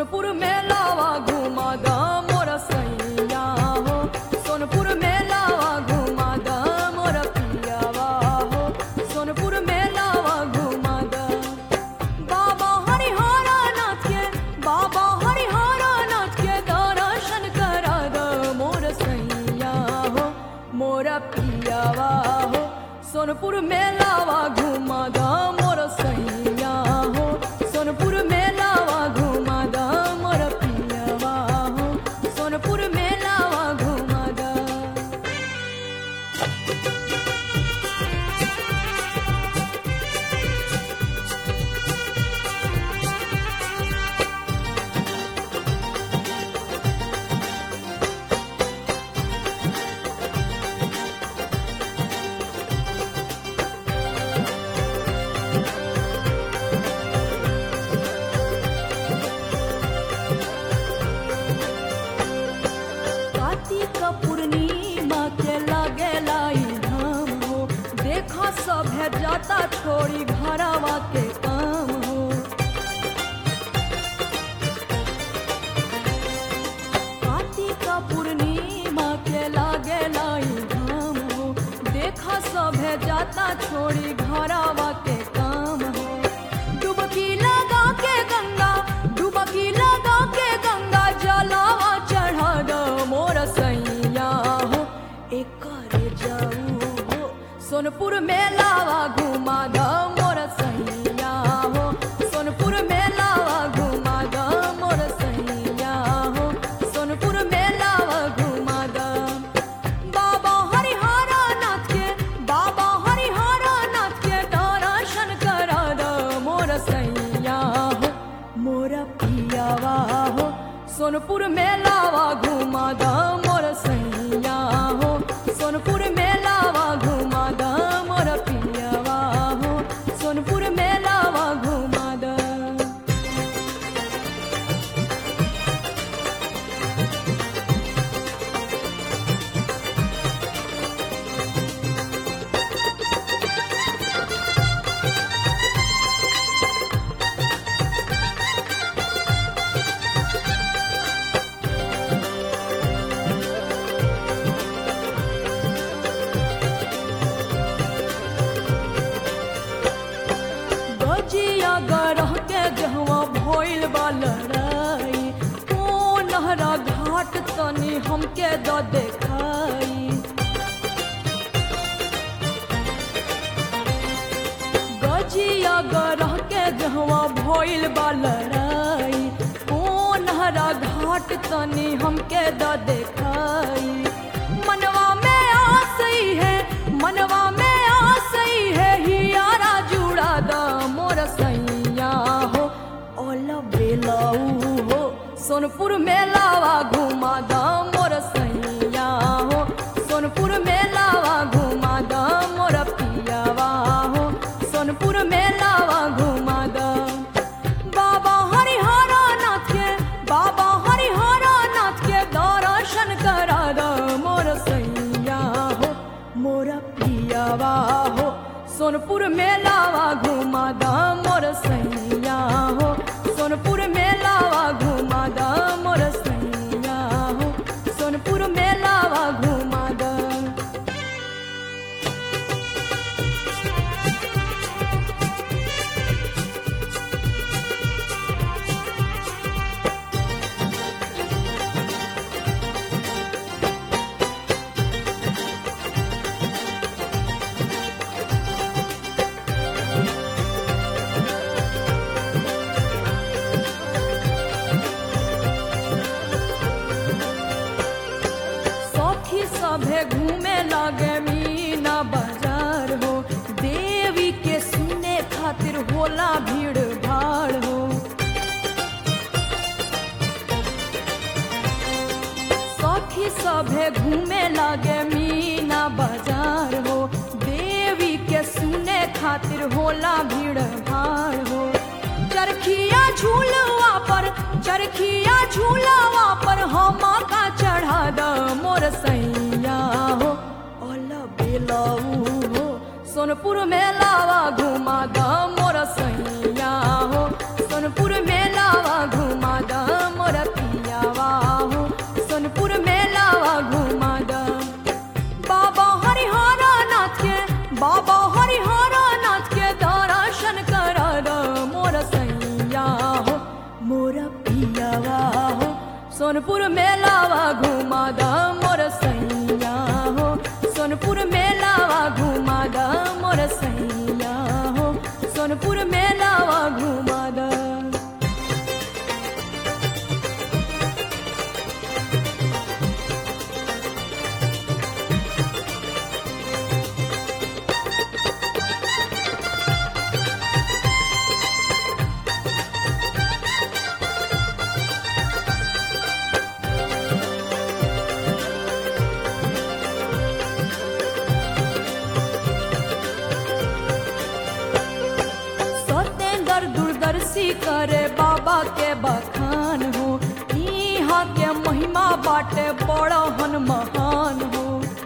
सोनपुर मेलावा घुमा the more सैया हो सोनपुर मेलावा घुमा द मोर पियावा हो सोनपुर मेलावा घुमा द बाबा हरिहरा नाथ के बाबा हरिहरा नाथ के दर्शन करा द मोर सैया हो मोर पियावा हो सोनपुर मेलावा घुमा द मोर सैया हो सोनपुर मेलावा घुमा द मोर पियावा हो सोनपुर मेलावा घुमा द कार्तिक पूर्णिमा के लगेला ई धाम हो देखा सब है जाता छोड़ी घरवा के काम हो कार्तिक पूर्णिमा के लगेला ई धाम हो देखा सब है जाता छोड़ी घरवा के काम हो डुबकी लगा के गंगा डुबकी लगा के गंगा जलावा चढ़ा दो मोर सैया हो एक जाऊ हो सोनपुर मेलावा घुमा दो मोर सैया हो सोनपुर मेलावा घुमा दो मोर सैया हो सोनपुर मेलावा घुमा दो बाबा हरिहरा नाथ के बाबा हरिहरा नाथ के दर्शन करा दो मोर सैया हो मोर पियावा हो सोनपुर मेलावा घुमा द मोर सैया हो सोनपुर मेलावा घुमा द मोर पियावा हो सोनपुर मेलावा घुमा द गजिया गरह के जहवा भइल बा लड़ाई ओ नहरा घाट तनी हमके द देखाई गजिया गरह के जहवा भइल बा लड़ाई ओ नहरा घाट तनी हमके द देखाई मनवा में आस ही है मनवा में आस ही है हियारा जुड़ा द मोर सैया हो ओल बेलाऊ हो सोनपुर मेलावा घुमा द मोर सैया हो सोनपुर मेलावा घुमा द मोर पियावा हो सोनपुर मेलावा घुमा द बाबा हरिहरा नाथ के बाबा हरिहरा नाथ के दर्शन करा द मोर सैया हो मोर पियावा हो सोनपुर मेलावा घुमा द मोर सैया हो सोनपुर मेलावा घुमा द मोर सैया हो सोनपुर मेलावा घुमा द सखी सभे घूमे लगे मीना बाजार हो देवी के सुने खातिर होला भीड़ भाड़ हो सखी सभे घूमे लगे मीना बाजार हो देवी के सुने खातिर होला भीड़ भाड़ हो चरखिया झूलवा पर चरखिया झूलवा पर हम का चढ़ा द मोर सैया हो ओल बेलाऊ हो सोनपुर मेलावा घुमा द मोर सैया हो सोनपुर मेलावा घुमा द बाटे बड़ा हन महान हो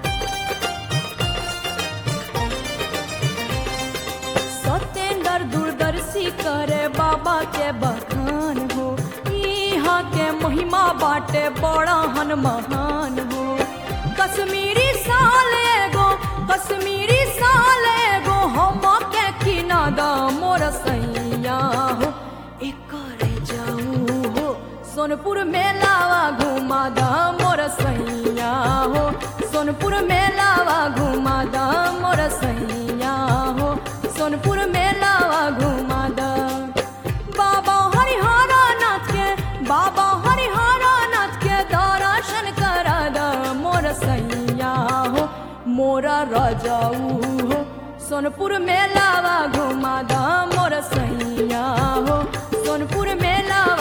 सत्येंद्र दूरदर्शी करे बाबा के बखान हो यहाँ के महिमा बाटे बड़ा हन महान हो कश्मीरी साल एगो कश्मीरी साल एगो हम के किनादा मोर सैया हो एकर जाऊ हो सोनपुर मेलावा घुमा दा मोर सैया हो सोनपुर मेलावा घुमा दा मोर सैया हो सोनपुर मेलावा घुमा दा बाबा हरिहरा नाथ के बाबा हरिहरा नाथ के दर्शन करा दा मोर सैया हो मोरा रजाऊ हो सोनपुर मेलावा घुमा दा मोर सैया हो सोनपुर मेलावा